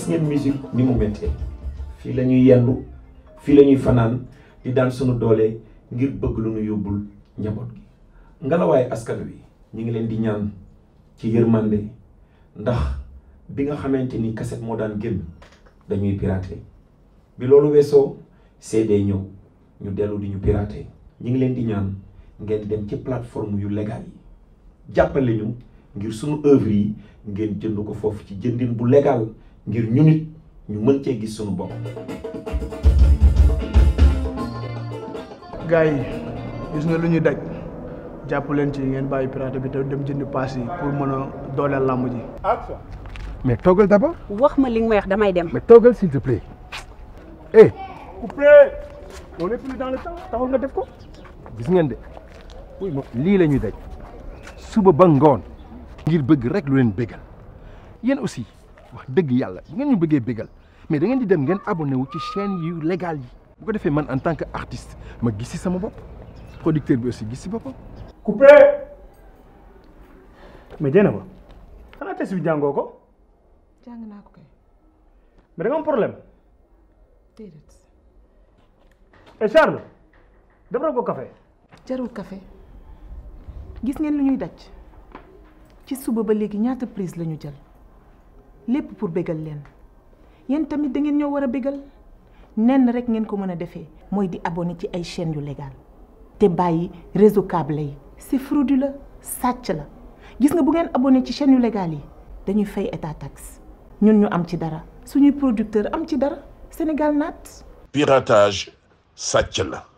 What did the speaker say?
gis ngeen musique ni mu méttee fii la ñuy yendu fii la ñuy fanaan di daan sunu doole ngir bëgg lu nu yóbbul njaboot gi ngelawaay askan wi ñu ngi leen di ñaan ci yërmande ndax bi nga xamante ni cassette moo daan génn dañuy piraté bi loolu weesoo CD ñëw ñu dellu di ñu piraté ñu ngi leen di ñaan ngeen dem ci plateforme yu légal yi jàppale ñu ngir sunu œuvre yi ngeen jënd ko foofu ci jëndin bu légal ngir ñu nit ñu mën cee gis sunu bopp. gars yi gis nga lu ñuy daj jàpp leen ci ngeen bàyyi pirate bi te dem jëndi paas yi pour mën a dooleel làmb ji. mais toogal d'abord wax ma li nga may wax damay dem. mais toogal s'il te plaît eh coupé on est plus dans le temps taxul nga def ko. gis ngeen de lii la ñuy daj suba ba ngoon ngir bëgg rek lu leen bégal yéen aussi wax dëgg yàlla bu ngeen ñu bëggee bégal mais da ngeen di dem ngeen abonné wu ci chaîne yu légal yi bu ko defee man en tant que artiste ma gis ci sama bopp producteur bi aussi gis ci boppam. coupé mais jéem ba xanaa test bi jàngoo ko jàng naa ko kay mais da nga am problème déedéet et Charles defaral ko café jarul café gis ngeen lu ñuy daj ci suba ba léegi ñaata prise la ñu jël lépp pour bégal leen yéen tamit da ngeen ñoo war a bégal nenn rek ngeen ko mën a defee mooy di abonné ci ay chaînes yu légal te bàyyi réseau câble yi c'est frauduleux sàcc la gis nga bu ngeen abonné ci chaînes yu légal yi dañuy fay état taxe ñun ñu am ci dara suñuy producteur am ci dara Sénégal naat piratage sàcc la